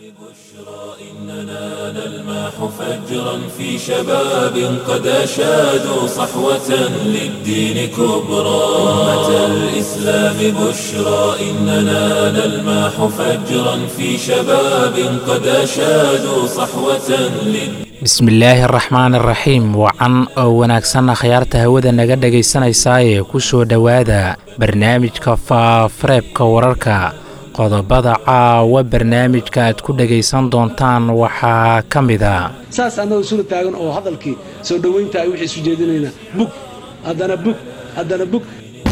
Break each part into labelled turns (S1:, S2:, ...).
S1: إننا نلمح فجرا في شباب قد أشادوا صحوة للدين كبرى أمة الإسلام بشرى إننا نلمح فجرا في شباب قد أشادوا صحوة للدين
S2: bismillaahi araxmaan araxiim wacan oo wanaagsanna khayaarta hawada naga dhegaysanaysaayee ku soo dhowaada barnaamijka faafareebka wararka qodobada caawa barnaamijka aad ku dhegaysan doontaan waxaa ka mid a
S3: saas annagoo sula taagan oo hadalkii soo dhowaynta ay waxay isu jeedinaynaa bug haddana bug haddana bug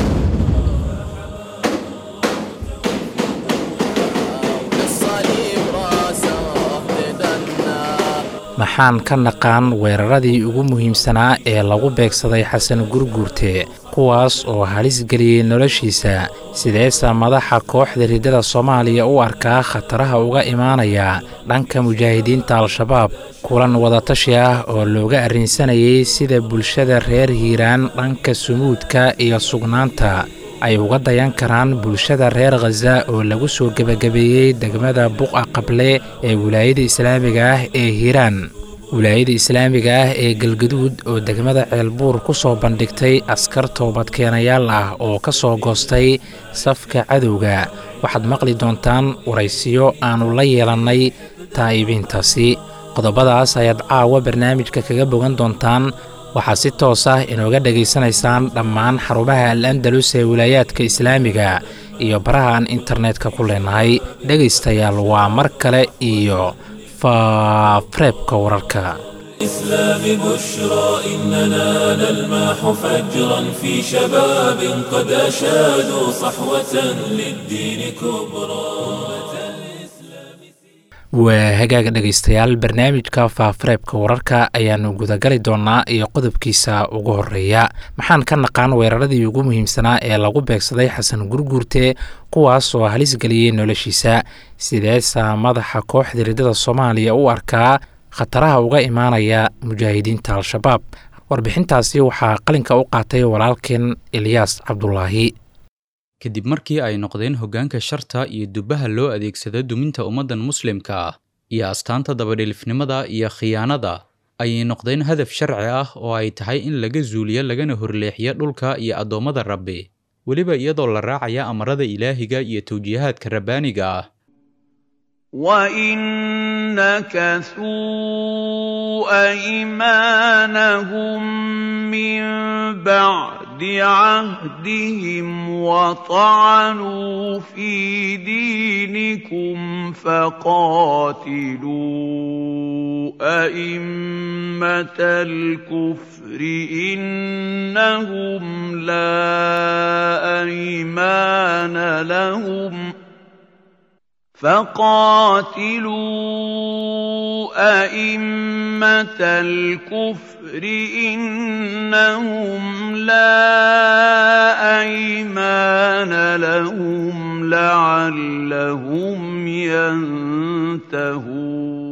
S2: maxaan ka naqaan weeraradii ugu muhiimsanaa ee lagu beegsaday xasan gurguurte kuwaas oo halis geliyey noloshiisa sideesa madaxa kooxda riddada soomaaliya u arkaa khataraha uga imaanaya dhanka mujaahidiinta al-shabaab kulan wadatashi ah oo looga arrinsanayay sida bulshada reer hiiraan dhanka sumuudka iyo sugnaanta ay uga dayan karaan bulshada reer khaza oo lagu soo gebagabeeyey degmada buqa qable ee wilaayada islaamiga ah ee hiiraan wilaayada islaamiga ah ee galgaduud oo degmada ceelbuur ku soo bandhigtay askar toobadkeenayaal ah oo ka soo goostay safka cadowga waxaad maqli doontaan waraysiyo aannu la yeelannay taa'ibiintaasi qodobadaas ayaad caawa barnaamijka kaga bogan doontaan waxaad si toos ah inooga dhegaysanaysaan dhammaan xarumaha al andalus ee wilaayaadka islaamiga iyo baraha aan internetka ku leenahay dhegaystayaal waa mar kale iyo faafareebka wararka
S1: الإسلام بشرى إننا نلمح فجرا في شباب قد أشادوا صحوة للدين كبرى
S2: waa hagaaga dhegaystayaal barnaamijka faafareebka wararka ayaannu gudagali doonnaa iyo qodobkiisa ugu horeeya maxaan ka naqaan weeraradii ugu muhiimsanaa ee lagu beegsaday xasan gurguurte kuwaas oo halis geliyey noloshiisa sideesa madaxa kooxda riddada soomaaliya u arkaa khataraha uga imaanaya mujaahidiinta al-shabaab warbixintaasi waxaa qalinka u qaatay walaalkeen ilyaas cabdulaahi
S4: kadib markii ay noqdeen hoggaanka sharta iyo dubbaha loo adeegsado duminta ummaddan muslimka ah iyo astaanta dabadhilifnimada iyo khiyaanada ayay noqdeen hadaf sharci ah oo ay tahay in laga zuuliyo lagana horleexiyo dhulka iyo addoommada rabbi weliba iyadoo la raacaya amarada ilaahiga iyo tawjiihaadka rabbaaniga ah
S5: وَإِن نَّكَثُوا أَيْمَانَهُم مِّن بَعْدِ عَهْدِهِمْ وَطَعَنُوا فِي دِينِكُمْ فَقَاتِلُوا أَئِمَّةَ الْكُفْرِ إِنَّهُمْ لَا أَيْمَانَ لَهُمْ ۖ فقاتلوا أئمة الكفر إنهم لا أيمان لهم لعلهم ينتهون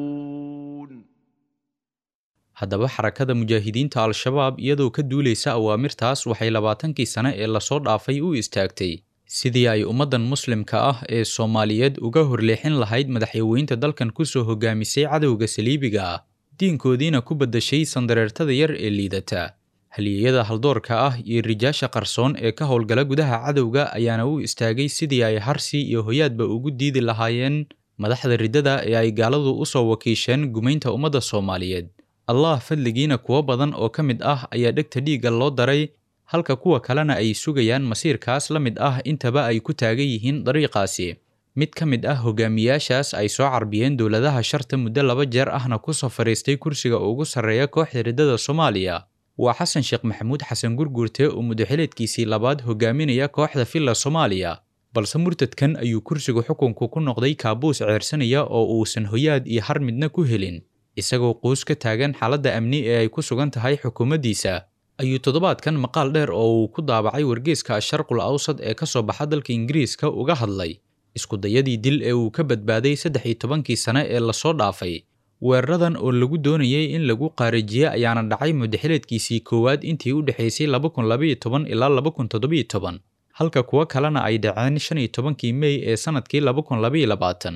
S4: haddaba xarakada mujaahidiinta al-shabaab iyadoo ka duulaysa awaamirtaas waxay labaatankii sane ee lasoo dhaafay u istaagtay sidii ay ummaddan muslimka ah ee soomaaliyeed uga horleexin lahayd madaxyaweynta dalkan ku soo hogaamisay cadowga saliibiga ah diinkoodiina ku baddashay sandareertada yar ee liidata halyeeyada haldoorka ah iyo rijaasha qarsoon ee ka howlgala gudaha cadowga ayaana u istaagay sidii ay harsi iyo hoyaadba ugu diidi lahaayeen madaxda riddada ee ay gaaladu u soo wakiisheen gumaynta ummadda soomaaliyeed allah fadligiina kuwo badan oo ka mid ah ayaa dhegta dhiigga loo daray halka kuwa kalena ay sugayaan masiirkaas la mid ah intaba ay ku taagan yihiin dariiqaasi mid ka mid ah hogaamiyaashaas ay soo carbiyeen dowladaha sharta muddo laba jeer ahna ku soo fadhiistay kursiga ugu sarreeya kooxda riddada soomaaliya waa xasan sheekh maxamuud xasan gurguurte oo mudaxileedkiisii labaad hogaaminaya kooxda villa soomaaliya balse murtadkan ayuu kursiga xukunku ku noqday kaabuus ceersanaya oo uusan hoyaad iyo har midna ku helin isagoo quus ka taagan xaaladda amni ee ay ku sugan tahay xukuumaddiisa ayuu toddobaadkan maqaal dheer oo uu ku daabacay wargeyska asharqul awsad ee ka soo baxa dalka ingiriiska uga hadlay iskudayadii dil ee uu ka badbaaday saddex iyo tobankii sane ee lasoo dhaafay weeraradan oo lagu doonayay in lagu qaarijiye ayaana dhacay mudaxileedkiisii koowaad intii u dhexaysay laba kun labaiyo toban ilaa laba kun toddobiyo toban halka kuwo kalena ay dhaceen shan iyo tobankii mey ee sannadkii laba kun labaiyo labaatan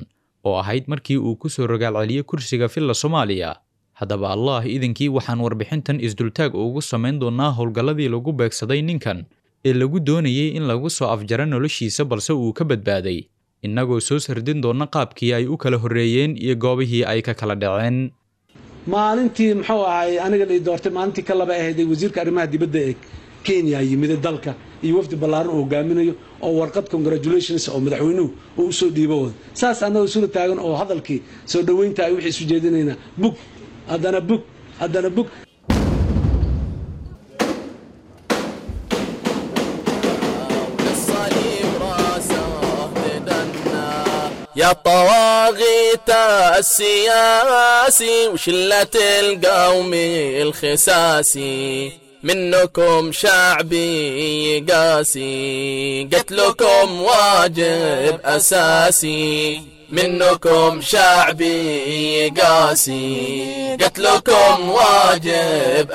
S4: oo ahayd markii uu ku soo rogaal celiyey kursiga filla soomaaliya haddaba allah idinkii waxaan warbixintan isdultaag ugu samayn doonnaa howlgalladii lagu beegsaday ninkan ee lagu doonayey in lagu soo afjaro noloshiisa balse uu ka badbaaday innagoo soo sardin doonna qaabkii ay u kala horreeyeen iyo goobihii ay ka kala dhaceen
S3: maalintii muxuu ahay aniga la doortay maalintii ka laba ahayday wasiirka arrimaha dibadda ee kenya yimide dalka iyo wafdi ballaaran uu hogaaminayo oo warqad congratulations oo madaxweynuhu uu usoo dhiibo wada saas annagoo isula taagan oo hadalkii soo dhoweynta ay wixii isu jeedinaynaa bug haddana bug haddana bug
S6: يا طواغيت السياسي وشلة القوم الخساسي منكم شعبي قاسي قتلكم واجب أساسي منكم شعبي قاسي قتلكم واجب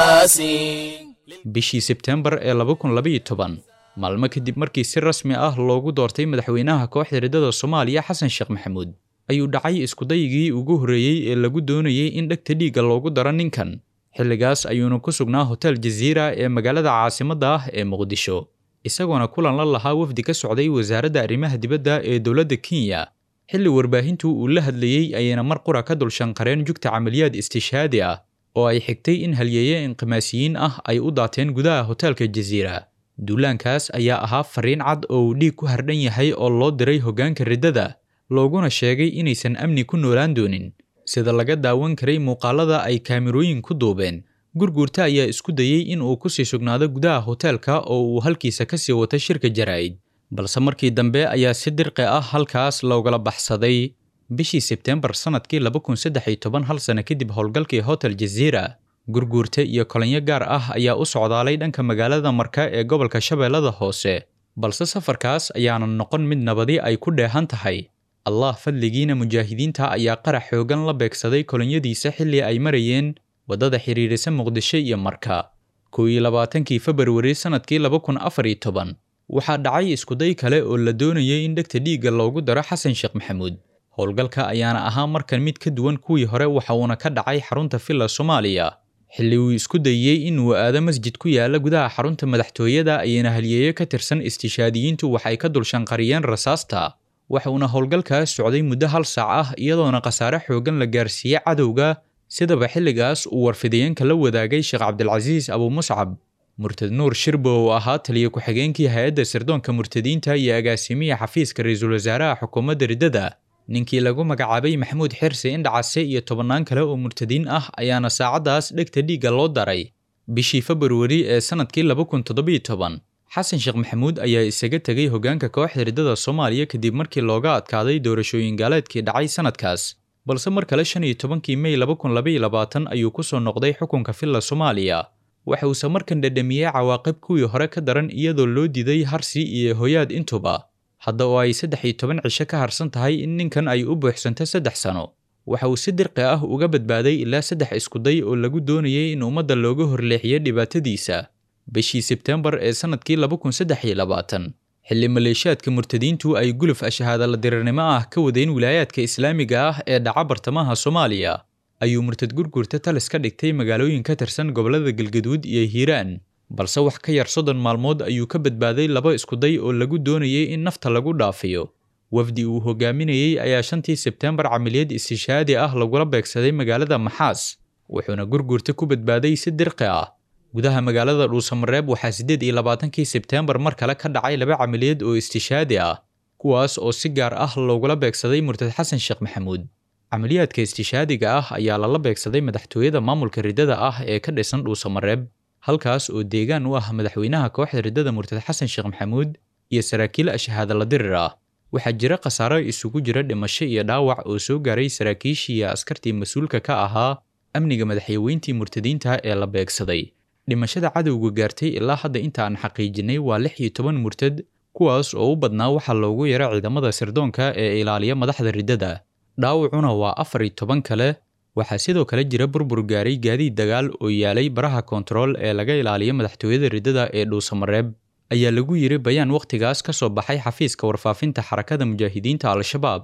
S6: أساسي
S4: bishii sebtembar ee laba kun labaiyo toban maalmo kadib markii si rasmi ah loogu doortay madaxweynaha kooxda riddada soomaaliya xasan sheekh maxamuud ayuu dhacay iskudayigii ugu horreeyey ee lagu doonayey in dhegta dhiigga loogu daro ninkan xilligaas ayuuna ku sugnaa hotel jaziira ee magaalada caasimadda ah ee muqdisho isagoona kulan la lahaa wafdi ka socday wasaaradda arrimaha dibadda ee dowladda kenya xilli warbaahintu uu la hadlayey ayayna mar qura ka dulshanqareen jugta camaliyaad istishhaadi ah oo ay xigtay in halyeeye inqimaasiyiin ah ay u daateen gudaha hoteelka jaziira duulaankaas ayaa ahaa fariin cad oo uu dhiig ku hardhan yahay oo loo diray hoggaanka riddada looguna sheegay inaysan amni ku noolaan doonin sida laga daawan karay muuqaalada ay kaamirooyin ku duubeen gurguurta ayaa isku dayey in uu ku sii sugnaado gudaha hoteelka oo uu halkiisa ka sii wato shirka jaraa'id balse markii dambe ayaa si dirqi ah halkaas loogala baxsaday bishii sebteembar sannadkii laba kun saddex iyo toban hal sano kadib howlgalkii hotel jaziira gurguurta iyo kolinyo gaar ah ayaa u socdaalay dhanka magaalada marka ee gobolka shabeellada hoose balse safarkaas ayaanan noqon mid nabadi ay ku dheehan tahay allah fadligiina mujaahidiinta ayaa qarax xoogan la beegsaday kolinyadiisa xilli ay marayeen waddada xidhiidhisa muqdisho iyo marka kow iyo labaatankii februari sannadkii laba kun afar iyo toban waxaa dhacay iskuday kale oo la doonayay in dhegta dhiigga loogu daro xasan sheekh maxamuud howlgalka ayaana ahaa markan mid ka duwan kuwii hore waxa uuna ka dhacay xarunta villa soomaaliya xilli uu isku dayey inuu aado masjid ku yaala gudaha xarunta madaxtooyada ayayna halyeeyo ka tirsan istishaadiyiintu waxay ka dulshanqariyeen rasaasta waxuuna howlgalkaas socday muddo hal saac ah iyadoona khasaare xoogan la gaarsiiyey cadowga sidaba xilligaas uu warfidayeenka la wadaagay sheekh cabdilcasiis abuumuscab murtad nuur shirbo oo ahaa taliya ku-xigeenkii hay-adda sirdoonka murtadiinta iyo agaasimiya xafiiska ra-iisul wasaaraha xukuumadda riddada ninkii lagu magacaabay maxamuud xirsi indhacase iyo tobannaan kale oo murtadiin ah ayaana saacaddaas dhegta dhiigga loo daray bishii februari ee sannadkii laba kun toddobiyo toban xasan sheekh maxamuud ayaa isaga tegay hoggaanka kooxda riddada soomaaliya kadib markii looga adkaaday doorashooyin gaaleedkii dhacay sannadkaas balse mar kale shan iyo tobankii mey laba kun labaiyo labaatan ayuu ku soo noqday xukunka villa soomaaliya waxa uuse markan dhadhamiyey cawaaqib kuwii hore ka daran iyadoo loo diiday harsi iyo hoyaad intuba hadda oo ay saddex iyo toban cisho ka harsan tahay in ninkan ay u buuxsanto saddex sano waxa uu si dirqi ah uga badbaaday ilaa saddex iskuday oo lagu doonayay in ummadda looga horleexiyo dhibaatadiisa bishii sebteembar ee sannadkii laba kun saddex iyo labaatan xilli maleeshiyaadka murtadiintu ay guluf ashahaadala dirirnimo ah ka wadeen wilaayaadka islaamiga ah ee dhaca bartamaha soomaaliya ayuu murtad gurgurta talis ka dhigtay magaalooyin ka tirsan gobollada galgaduud iyo hiiraan balse wax ka yar soddon maalmood ayuu ka badbaaday laba iskuday oo lagu doonayay in nafta lagu dhaafiyo wafdi uu hogaaminayey ayaa shantii sebteembar camiliyad istishaadi ah lagula beegsaday magaalada maxaas wuxuuna gurgurta ku badbaaday si dirqi ah gudaha magaalada dhuusamareeb waxaa siddeed iyo labaatankii sebteembar mar kale ka dhacay laba camiliyad oo istishaadi ah kuwaas oo si gaar ah loogula beegsaday murtad xasan sheekh maxamuud camaliyaadka istishaadiga ah ayaa lala beegsaday madaxtooyada maamulka riddada ah ee ka dhisan dhuusamareeb halkaas oo deegaan u ah madaxweynaha kooxda riddada murtad xasan sheekh maxamuud iyo saraakiil ashahaadala dirir ah waxaa jira khasaaro isugu jira dhimasho iyo dhaawac oo soo gaaray saraakiishii iyo askartii mas-uulka ka ahaa amniga madaxyaweyntii murtadiinta ee la beegsaday dhimashada cadowga gaartay ilaa hadda inta aan xaqiijinay waa lix iyo toban murtad kuwaas oo u badnaa waxaa loogu yara ciidamada sirdoonka ee ilaaliya madaxda riddada dhaawacuna waa afar iyo toban kale waxaa sidoo kale jira burbur gaaray gaadiid dagaal oo yaalay baraha koontarool ee laga ilaaliyo madaxtooyada riddada ee dhuusamareeb ayaa lagu yiri bayaan wakhtigaas ka soo baxay xafiiska warfaafinta xarakada mujaahidiinta al-shabaab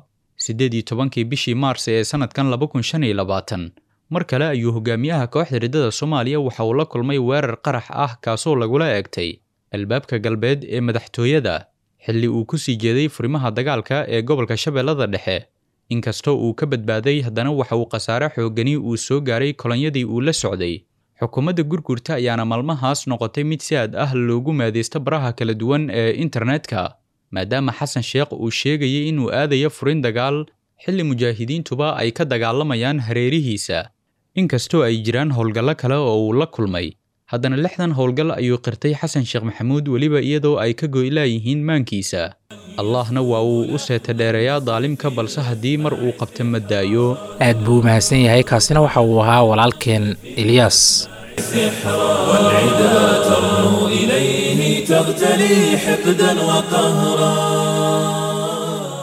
S4: siddeed iyo tobankii bishii maars ee sannadkan laba kun shan iyo labaatan mar kale ayuu hogaamiyaha kooxda riddada soomaaliya waxa uu la kulmay weerar qarax ah kaasoo lagula eegtay albaabka galbeed ee madaxtooyada xilli uu ku sii jeeday furimaha dagaalka ee gobolka shabeellada dhexe inkastoo uu ka badbaaday haddana waxa uu khasaare xoogani uu soo gaaray kolonyadii uu la socday xukuumadda gurgurta ayaana maalmahaas noqotay mid si aad ah loogu maadaysto baraha kala duwan ee internetka maadaama xasan sheekh uu sheegayay inuu aadayo furin dagaal xilli mujaahidiintuba ay ka dagaalamayaan hareerihiisa inkastoo ay jiraan howlgallo kale oo uu la kulmay haddana lixdan howlgal ayuu qirtay xasan sheekh maxamuud weliba iyadoo ay ka goylaayihiin maankiisa allahna waa uu u seeta dheereeyaa daalimka balse haddii mar uu qabta madaayo
S2: aad buu u mahadsan yahay kaasina waxa uu ahaa walaalkeen ilyaas
S1: سحرا والعدا ترنو إليه تغتلي حقدا وقهرا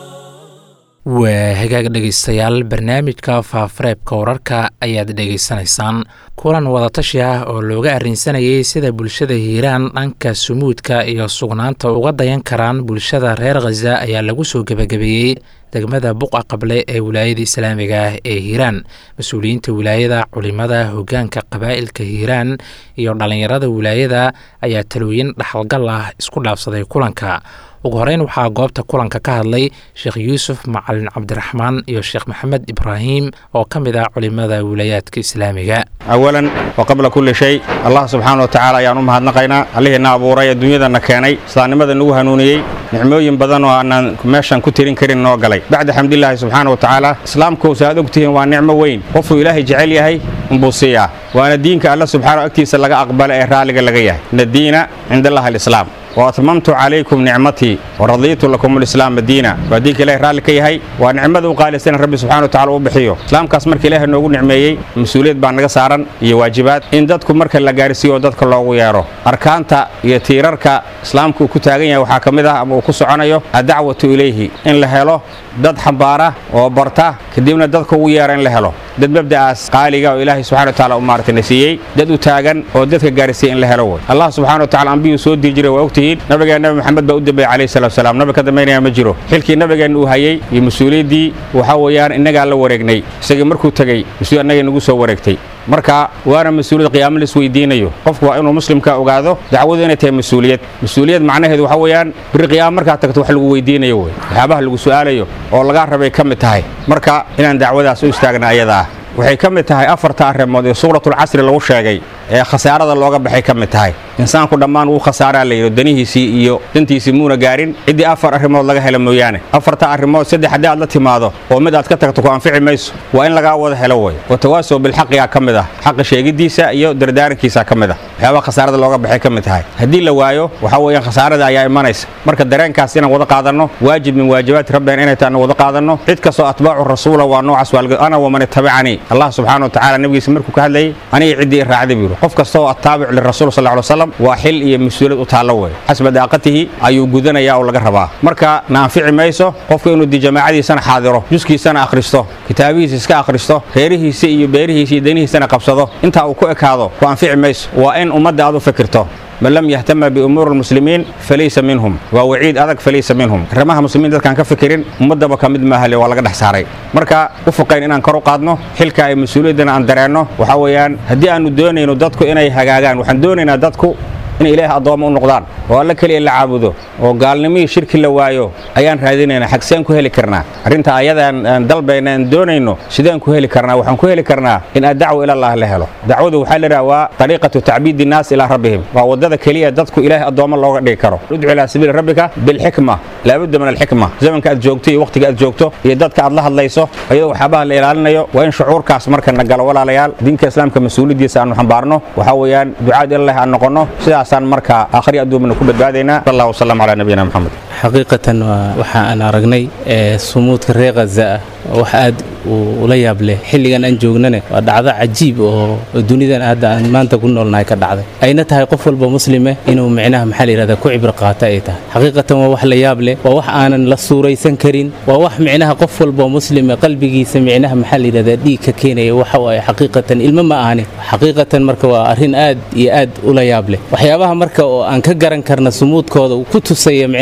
S2: waa hagaag dhegaystayaal barnaamijka faafareebka wararka ayaad dhegaysanaysaan kulan wadatashi ah oo looga arrinsanayay sida bulshada hiiraan dhanka sumuudka iyo sugnaanta uga dayan karaan bulshada reer khaza ayaa lagu soo gebagabeeyey degmada buqa qable ee wilaayada islaamiga ah ee hiiraan mas-uuliyiinta wilaayada culimada hogaanka qabaa'ilka hiiraan iyo dhallinyarada wilaayada ayaa talooyin dhaxalgal ah isku dhaafsaday kulanka ugu horeyn waxaa goobta kulanka ka hadlay sheekh yuusuf macalin cabdiraxmaan iyo sheekh maxamed ibraahim oo ka mid ah culimada wilaayaadka islaamiga
S7: awalan wa qabla kulli shay allah subxaana wa tacaala ayaan u mahadnaqaynaa allihiina abuuray ee dunyadana keenay islaamnimada nagu hanuuniyey nicmooyin badan oo aanaan meeshan ku tirin karin noo galay bacda xamdilaahi subxaana wa tacaala islaamkuusa aad ogtihiin waa nicmo weyn qofuu ilaahay jecel yahay unbuu siiyaa waana diinka alla subxaana agtiisa laga aqbala ee raalliga laga yahay ina diina cinda allahi alislaam وأتممت عليكم نعمتي ورضيت لكم الإسلام دينا وديك إله رالي كي هي ونعمة وقال سنة ربي سبحانه وتعالى وبحيه إسلام كاس مرك إله نوغو نعميي مسؤولية بان نغا سارن يا واجبات إن دادكم مرك لا غارسي ودادك الله ويارو أركانتا يا تيراركا إسلامكو كتاغن يا waxaa kamid ah ama uu ku soconayo adacwatu ilayhi in la helo dad xambaara oo barta kadibna dadka ugu yeera in la helo dad mabda'aas qaaliga oo ilaahay subxana wa taala u maartay siiyey dad u taagan oo dadka gaarsiiya in la helo way allah subxana wa taala ambiyuu soo dii jiray waa ogtihiin nabigeena nabi maxamed baa u dambeeyey calayhi salatu wasalaam nabi ka dambaynaya ma jiro xilkii nabigeena uu hayey iyo mas-uuliyaddii waxaa weeyaan innagaa la wareegnay isagii markuu tegey mas-uul annagay nagu soo wareegtay marka waana mas-uuliyad qiyaamo la isweydiinayo qofku waa inuu muslimka ogaado dacwadu inay tahay mas-uuliyad mas-uuliyad macnaheedu waxaa weeyaan biri qiyaamo markaad tagto wax lagu weydiinayo wey waxyaabaha lagu su'aalayo oo lagaa rabay ka mid tahay marka inaan dacwadaas u istaagna ayada ah waxay ka mid tahay afarta arrimood ee suuratulcasri lagu sheegay ee khasaarada looga baxay ka mid tahay insaanku dhammaan wuu khasaaraa la yidhi danihiisii iyo dantiisii muuna gaarin ciddii afar arrimood laga helo mooyaane afarta arrimood saddex haddii aad la timaado oo mid aad ka tagto ku anfici mayso waa in lagaa wada helo wey watawaasow bilxaqigaa ka mid ah xaqa sheegiddiisa iyo dardaarankiisa ka mid ah waxyaabaha khasaarada looga baxay ka mid tahay haddii la waayo waxaa weeyaan khasaarada ayaa imanaysa marka dareenkaas inaan wada qaadanno waajib min waajibaati rabbina inay tahay wada qaadanno cid kastoo atbaacu rasuula waa noocaas waalga ana waman ittabacanii allah subxaana wa tacaala nabigiisa markuu ka hadlayay aniga ciddii raacday buu yidhi qof kasta oo attaabic lirasuul sal ly wasalam waa xil iyo mas-uuliyad u taallo wey xasba daaqatihi ayuu gudanayaa oo laga rabaa marka na anfici mayso qofku inuu di jamaacadiisana xaadiro juskiisana akhristo kitaabihiisa iska akhristo reerihiisa iyo beerihiisa iyo danihiisana qabsado intaa uu ku ekaado ku anfici mayso waa in ummadda aad u fikirto man lam yahtama biumuuri lmuslimiin falaysa minhum waa waciid adag falaysa minhum arrimaha muslimiin dadkaan ka fikirin ummaddaba ka mid maahale waa laga dhex saaray marka u foqayn inaan kor u qaadno xilka ay mas-uuliyaddana aan dareenno waxaa weeyaan haddii aanu doonayno dadku inay hagaagaan waxaan doonaynaa dadku inay ilaahay addoommo u noqdaan oo alla keliya la caabudo oo gaalnimihii shirki la waayo ayaan raadinaynaa xagseen ku heli karnaa arrinta ayadaan aan dalbayna aan doonayno sideen ku heli karnaa waxaan ku heli karnaa in addacwa ilallah la helo dacwadu waxaa la idhaha waa ariiqatu tacbiidi innaas ilaa rabbihim waa waddada keliya dadku ilaahay addoommo looga dhigi karo udcu ilaa sabiili rabbika bilxikma laabudda min alxikma zamanka aad joogto iyo wakhtiga aad joogto iyo dadka aad la hadlayso iyadoo waxyaabaha la ilaalinayo waa in shucuurkaas marka na galo walaalayaal diinka islaamka mas-uuliyaddiisa aanu xambaarno waxaa weeyaan ducaad ilallah aan noqonno sidaasaan marka aakhri adduumana ku badbaadaynaa sal allah wasalam calaa nabiyina maxamed
S8: xaqiiqatan waxa aan aragnay sumuudka reer khaza ah wax aad ula yaab leh xilligan aan joognane waa dhacdo cajiib oo dunidan hadda aan maanta ku noolnahay ka dhacday ayna tahay qof walba muslime inuu micnaha maxaa la yidhahda ku cibro qaata ay tahay xaqiiqatan waa wax la yaab leh waa wax aanan la suuraysan karin waa wax micnaha qof walba muslime qalbigiisa micnaha maxaa la yidhahda dhiig ka keenaya waxa waaye xaqiiqatan ilmo ma ahani xaqiiqatan marka waa arrin aad iyo aad ula yaab leh waxyaabaha marka oo aan ka garan karna sumuudkooda uu ku tusaya micnaha maxaa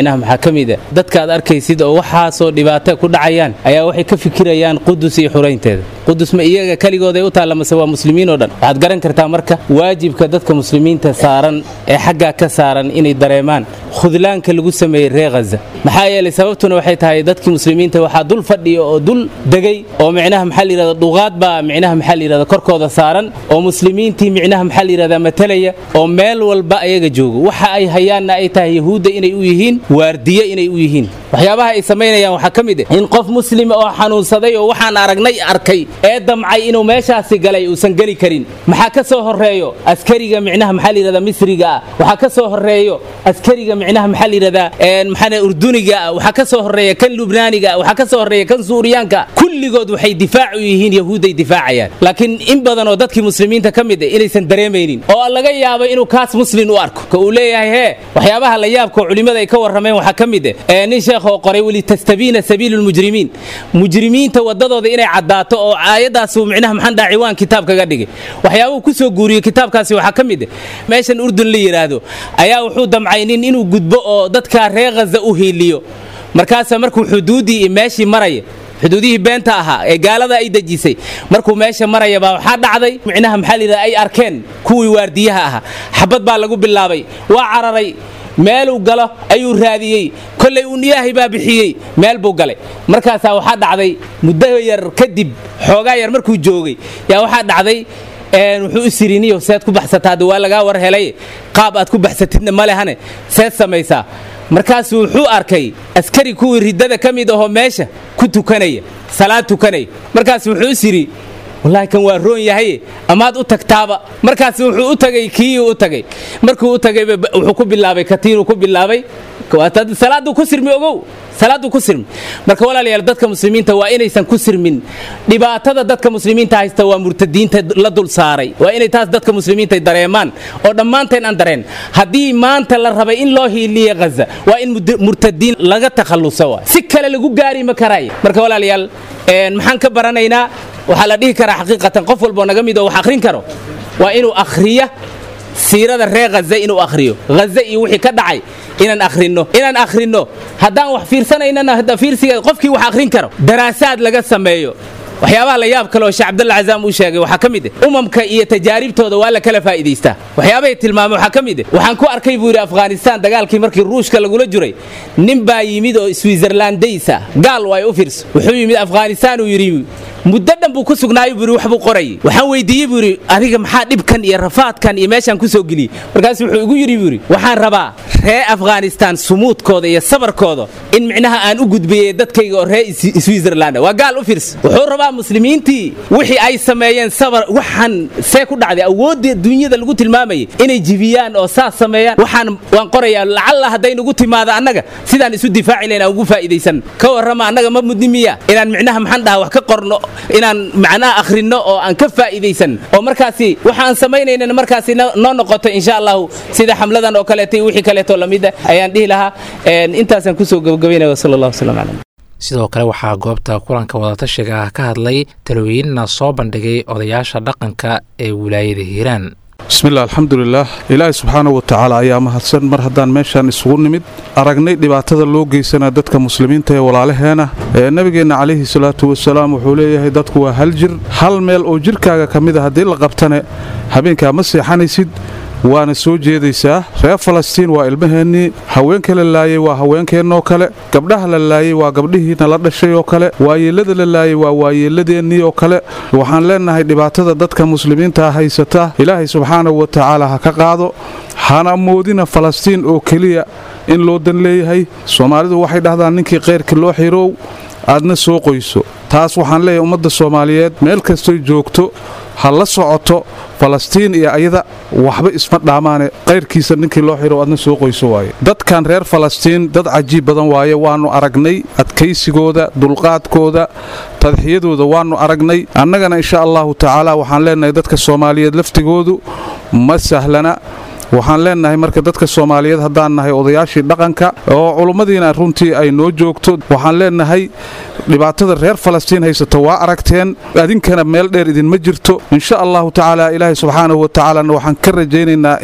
S8: ka mid a dadka aad arkaysid oo waxaasoo dhibaato ku dhacayaan ayaa waxay ka fikirayaan qudus iyo xuraynteeda qudus ma iyaga keligooday u taalla mase waa muslimiin oo dhan waxaad garan kartaa marka waajibka dadka muslimiinta saaran ee xaggaa ka saaran inay dareemaan khudlaanka lagu sameeyey reer khaza maxaa yeelay sababtuna waxay tahay dadkii muslimiinta waxaa dul fadhiya oo dul degay oo micnaha maxaa layidhahda dhuqaad baa micnaha maxaa layidhahda korkooda saaran oo muslimiintii micnaha maxaa layidhahda matalaya oo meel walba ayaga joogo waxa ay hayaanna ay tahay yahuudda inay u yihiin waardiye inay u yihiin waxyaabaha ay samaynayaan waxaa ka mid ah in qof muslima oo xanuunsaday oo waxaan aragnay arkay ee damcay inuu meeshaasi galay uusan geli karin maxaa ka soo horeeyo askariga micnaha maxaa layidhahda misriga ah waxaa ka soo horeeyo askariga micnaha maxaa layidhahdaa maxaa urduniga ah waxaa ka soo horeeya kan lubnaaniga ah waxaa ka soo horeeya kan suuriyaanka kulligood waxay difaac u yihiin yahuudday difaacayaan laakiin in badan oo dadkii muslimiinta ka mid ah inaysan dareemaynin oo laga yaabo inuu kaas muslin u arko ka uu leeyahay hee waxyaabaha la yaabka oo culimmada ay ka warrameen waxaa ka mid ah nin sheekh oo qoray walitastabiina sabiilu lmujrimiin mujrimiinta wadadooda inay caddaato oo aayaddaasuu micnaha maxaan dhaha ciwaan kitaab kaga dhigay waxyaabuhu ku soo guuriyey kitaabkaasi waxaa ka mid ah meeshan urdun la yidhaahdo ayaa wuxuu damcay nin inuu gudbo oo dadka reer khaza u hiiliyo markaasa markuu xuduuddii iyo meeshii maraya xuduudihii beenta ahaa ee gaalada ay dejisay markuu meesha maraya baa waxaa dhacday micnaha maxaa layidhahda ay arkeen kuwii waardiyaha ahaa xabad baa lagu bilaabay waa cararay meeluu galo ayuu raadiyey kollay uun ilaahay baa bixiyey meel buu galay markaasaa waxaa dhacday muddo yar kadib xoogaa yar markuu joogay yaa waxaa dhacday wuxuu u siriniyo seed ku baxsataa hadda waa lagaa war helay qaab aad ku baxsatidna ma lehane seed samaysaa markaasuu wuxuu arkay askari kuwii riddada ka mid ahoo meesha ku tukanaya salaad tukanaya markaas wuxuu is yidhi wallaahi kan waa roon yahaye amaad u tagtaaba markaas wuxuu u tagay kiiyuu u tagay markuu u tagay wuxuu ku bilaabay katiinuu ku bilaabay salaaduu ku sirmi ogow salaaduu ku sirmi marka walaalayaal dadka muslimiinta waa inaysan ku sirmin dhibaatada dadka muslimiinta haysta waa murtadiinta la dul saaray waa inay taas dadka muslimiinta dareemaan oo dhammaanteen aan dareen haddii maanta la rabay in loo hiiliye ghaza waa in murtadiin laga takhalluso waa si kale lagu gaari ma karaaye marka walaalayaal maxaan ka baranaynaa waxaa la dhihi karaa xaqiiqatan qof walboo naga mid oo wax akhrin karo waa inuu akhriya siirada reer haza inuu akhriyo haza iyo wixii ka dhacay inaan akhrinno inaan akhrinno haddaan wax fiirsanaynana fiirsiga qofkii wax akhrin karo daraasaad laga sameeyo waxyaabaha la yaab kale oo sheekh cabdalla cazaam uu sheegay waxaa ka mid ah umamka iyo tajaaribtooda waa la kala faa'iidaystaa waxyaabahay tilmaamay waxaa ka mid ah waxaan ku arkay buu yidhi afghanistaan dagaalkii markii ruushka lagula jiray nin baa yimid oo switzerlandays ah gaal waa u fiirso wuxuu yimid afghanistaan uu yidhi muddo dhan buu ku sugnaayo buu wax buu qorayay waxaan weydiiyey buu yidhi adiga maxaa dhibkan iyo rafaadkan iyo meeshaan ku soo geliyey markaas wuxuu igu yidhi buu yidhi waxaan rabaa ree afghanistaan sumuudkooda iyo sabarkooda in micnaha aan u gudbiyey dadkayga oo ree switzerland waa gaal u fiirsa wuxuu rabaa muslimiintii wixii ay sameeyeen sabar waxaan see ku dhacday awoodda dunyada lagu tilmaamayay inay jibiyaan oo saas sameeyaan waxaan waan qorayaa lacalla hadday nagu timaado annaga sidaan isu difaaci lahayn aan ugu faa'iidaysan ka warrama annaga ma mudni miya inaan micnaha maxaan dhahaa wax ka qorno inaan macnaha akhrinno oo aan ka faa'iidaysan oo markaasi waxaan samaynaynan markaasi noo noqoto insha allahu sida xamladan oo kaleeto iyo wixii kaleeto lamid ah ayaan dhihi lahaa intaasaan kusoo gabagabaynaya wasala allah wasalam calayh
S2: sidoo kale waxaa goobta kulanka wadatashiga ah ka hadlay talooyinna soo bandhigay odayaasha dhaqanka ee wilaayada hiiraan
S9: bismilah alxamdulilaah ilaahay subxaanahu watacaala ayaa mahadsan mar haddaan meeshaan isugu nimid aragnay dhibaatada loo geysanaa dadka muslimiinta ee walaalaheena ee nebigeenna calayhi salaatu wasalaam wuxuu leeyahay dadku waa hal jir hal meel oo jirkaaga ka mid a haddii la qabtane habeenkaa ma seexanaysid waana soo jeedaysaa reer falastiin waa ilmaheennii haweenka la laayey waa haweenkeennoo kale gabdhaha la laayey waa gabdhihiina la dhashay oo kale waayeellada la laayey waa waayeelladeennii oo kale waxaan leennahay dhibaatada dadka muslimiinta haysata ilaahay subxaanahu wa tacaala ha ka qaado hana moodina falastiin oo keliya in loo dan leeyahay soomaalidu waxay dhahdaan ninkii kayrka loo xirow aadna soo qoyso taas waxaan leeyahay ummadda soomaaliyeed meel kastoy joogto ha la socoto falastiin iyo ayada waxba isma dhaamaane qayrkiisa ninkii loo xiro adna soo qoyso waaye dadkan reer falastiin dad cajiib badan waaye waannu aragnay adkaysigooda dulqaadkooda tadxiyadooda waannu aragnay annagana insha allahu tacaala waxaan leennahay dadka soomaaliyeed laftigoodu ma sahlana waxaan leennahay marka dadka soomaaliyeed haddaan nahay odayaashii dhaqanka oo culummadiina runtii ay noo joogto waxaan leennahay dhibaatada reer falastiin haysata waa aragteen adinkana meel dheer idinma jirto insha allahu tacaala ilaahay subxaanahu wa tacaalana waxaan ka rajaynaynaa in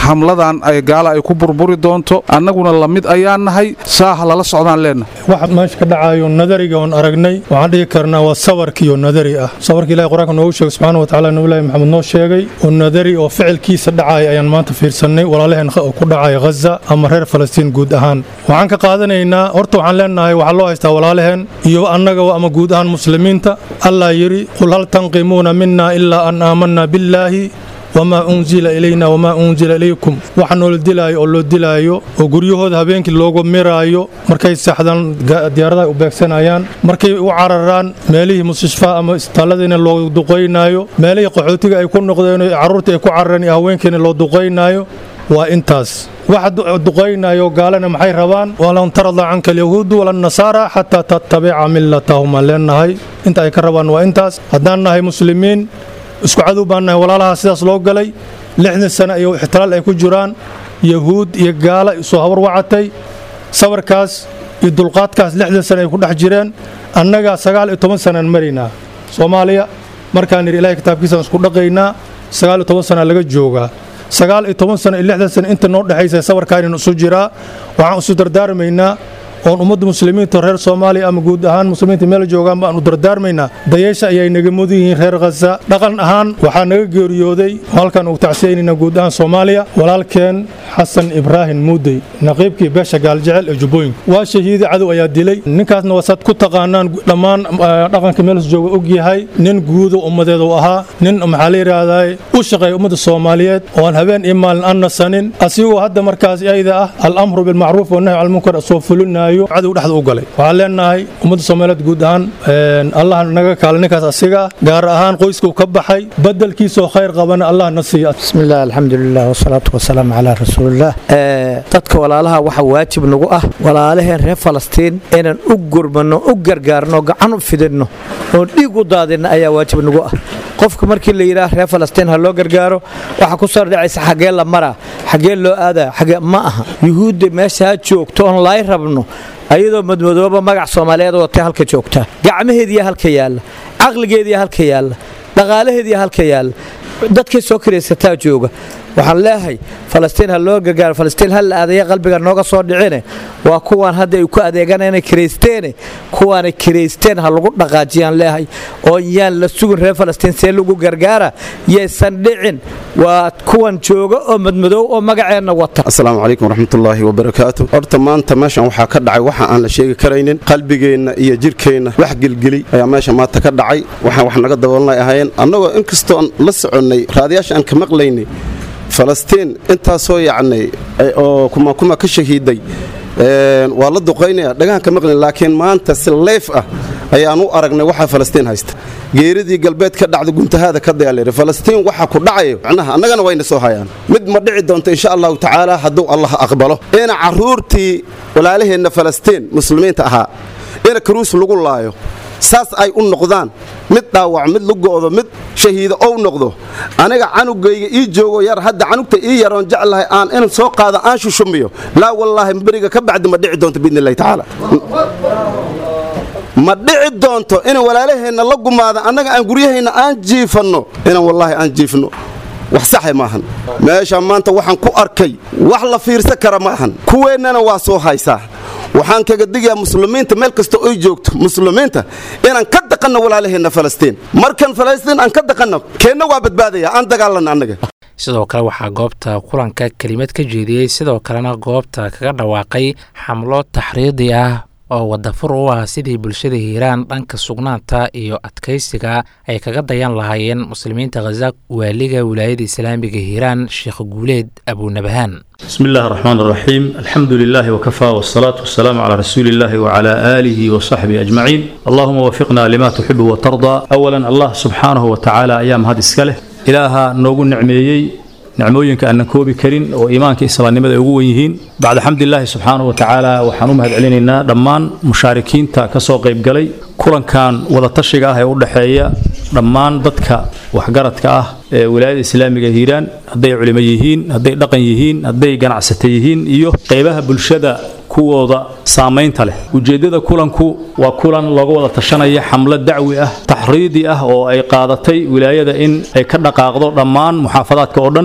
S9: xamladan ay gaala ay ku burburi doonto annaguna la mid ayaan nahay saaha lala socdaan leennahay
S10: waxa meesha ka dhacayo nadariga oon aragnay waxaan dhihi karnaa waa sabarkiiyo nadari ah sabarka ilahi qur-aanka noogu sheegay subxaana wa tacala nabillaahi maxamed noo sheegay oo nadari oo ficilkiisa dhacaya ayaan maanta fiirsannay walaalaheen oo ku dhacaya ghaza ama reer falastiin guud ahaan waxaan ka qaadanaynaa horta waxaan leenahay waxaa loo haystaa walaalaheen iyo annaga ama guud ahaan muslimiinta allah yidhi qul hal tanqimuuna mina ilaa an aamanna billaahi wamaa unzila ilayna wamaa unzila ilaykum waxa noola dilaayo oo loo dilaayo oo guryahooda habeenkii loogu miraayo markay seexdaan diyaaradaha u beegsanayaan markay u cararaan meelihii mustashfaa ama isbitaaladiina loo duqaynaayo meelihii qaxootiga ay ku noqdeen carruurta ay ku carareen iyo haweenkiina loo duqaynaayo waa intaas waxa duqaynayo gaalana maxay rabaan walan tarada canka alyahuudu wala nasaara xataa tattabica millatahum aan leenahay inta ay ka rabaan waa intaas haddaan nahay muslimiin isku cadow baan nahay walaalaha sidaas loo galay lixdan sano iyo ixtiraal ay ku jiraan yahuud iyo gaala soo hawar wacatay sabarkaas iyo dulqaadkaas lixdan sano ay ku dhex jireen annagaa sagaal iyo toban sanaan maraynaa soomaaliya markaan yidhi ilahay kitaabkiisaan isku dhaqaynaa sagaal iyo toban sanaa laga joogaa sagaal iyo toban sano iyo lixdan sano inta noo dhexaysa sabarkaaninu isu jiraa waxaan isu dardaarmaynaa oon ummadda muslimiinta reer soomaaliya ama guud ahaan muslimiinta meel joogaan baan u dardaarmaynaa dayaysha ayay naga mudan yihiin reer khaza dhaqan ahaan waxaa naga geeriyooday halkan ugu tacsiyaynayna guud ahaan soomaaliya walaalkeen xasan ibraahim muudey naqiibkii beesha gaaljecel ee jubbooyinka waa shahiidi cadow ayaa dilay ninkaasna wasaad ku taqaanaan dhammaan dhaqanka meelhas jooga og yahay nin guuda ummadeed uu ahaa nin maxaa la yidhaahdaa u shaqeeya ummadda soomaaliyeed oo aan habeen iyo maalin aan nasanin asigoo hadda markaas ayda ah alamru bilmacruuf wanahy calmunkar soo fulinayo cadow dhexda u galay waxaan leenahay ummadda soomaaliyeed guud ahaan allah naga kaala ninkaas asiga ah gaar ahaan qoyskuu ka baxay badelkiisoo khayr qabana allah na siiya
S11: bismillaah alxamdulilah wasalaatu wasalaamu calaa rasuulillaah dadka walaalaha waxa waajib nagu ah walaalaheen reer falastiin inaan u gurmanno u gargaarno gacan u fidinno oon dhiig u daadinno ayaa waajib nagu ah qofka markii la yidhaah reer falastiin ha loo gargaaro waxa ku soo dhacaysa xaggee la maraa xaggee loo aadaa xagee ma aha yuhuudda meesha ha joogto oon laay rabno ayadoo madmadooba magac soomaaliyeed watay halka joogtaa gacmaheediya halka yaalla caqligeediya halka yaalla dhaqaalaheediya halka yaalla dadkay soo kiraysataa jooga waxaan leehay falastiin ha loo gargaaro falastiin ha la aadaya qalbiga nooga soo dhicine waa kuwaan hadda ay ku adeeganayna kiraysteene kuwaanay kiraysteen ha lagu dhaqaajiyaan leehay oo yaan la sugin reer falastiin see lagu gargaara yaysan dhicin waa kuwan jooga oo madmadoow oo magaceenna wata
S12: asalaamu calaykum waraxmatullaahi wabarakaatu horta maanta meeshan waxaa ka dhacay waxa aan la sheegi karaynin qalbigeenna iyo jirkeenna wax gelgeli ayaa meesha maanta ka dhacay waxaan wax naga daboolnay ahaayeen annagoo inkastoon la soconnay raadiyaasha aan ka maqlaynay falastiin intaasoo yacnay oo kumakuma ka shahiiday waa la duqaynaya dhagahan ka maqlayn laakiin maanta si leyf ah ayaan u aragnay waxaa falastiin haysta geeridii galbeed ka dhacda guntahaada ka dayaalayra falastiin waxa ku dhacayo macnaha annagana wayna soo hayaan mid ma dhici doonto insha allahu tacaala hadduu allah aqbalo ina carruurtii walaalaheenna falastiin muslimiinta ahaa ina karuus lagu laayo saas ay u noqdaan mid dhaawac mid lugo'do mid shahiido ou noqdo aniga canugayga ii joogo yar hadda canugta ii yaroon jeclahay aan in soo qaado aan shushumiyo laa wallaahi beriga ka bacdi ma dhici doonto biidni illahi tacaala ma dhici doonto in walaalaheenna la gumaada annaga aan guryahayna aan jiifanno inaan wallaahi aan jiifno wax saxe maahan meesha maanta waxaan ku arkay wax la fiirsan kara maahan kuweennana waa soo haysaa waxaan kaga digayaa muslimiinta meel kasta oy joogto muslimiinta inaan ka daqanno walaalaheenna falastiin markan falastiin aan ka daqanno keenna waa badbaadaya aan dagaalanno annaga
S2: sidoo kale waxaa goobta kulanka kelimad ka jeediyey sidoo kalena goobta kaga dhawaaqay xamlo taxriidi ah oo wadafur u ah sidii bulshada hiiraan dhanka sugnaanta iyo adkaysiga ay kaga dayan lahaayeen muslimiinta khaza waaliga wilaayada islaamiga hiiraan sheekh guuleed abuunabahaan
S13: بسم الله الرحمن الرحيم الحمد لله وكفى والصلاة والسلام على رسول الله وعلى آله وصحبه أجمعين اللهم وفقنا لما تحب وترضى أولا الله سبحانه وتعالى أيام هذه السكالة إلها نوغو نعميي نعمooyinka aanan koobi karin oo iimaanka islaamnimada ay ugu wen yihiin bacda xamdilaahi subxaanahu wa tacaala waxaan u mahad celinaynaa dhammaan mushaarikiinta ka soo qaybgalay kulankan wadatashiga ah ee u dhexeeya dhammaan dadka waxgaradka ah ee wilaayada islaamiga hiiraan hadday culimo yihiin hadday dhaqan yihiin hadday ganacsata yihiin iyo qaybaha bulshada kuwooda saamaynta leh ujeeddada kulanku waa kulan looga wada tashanaya xamlo dacwi ah taxriidi ah oo ay qaadatay wilaayada in ay ka dhaqaaqdo dhammaan muxaafadaadka oo dhan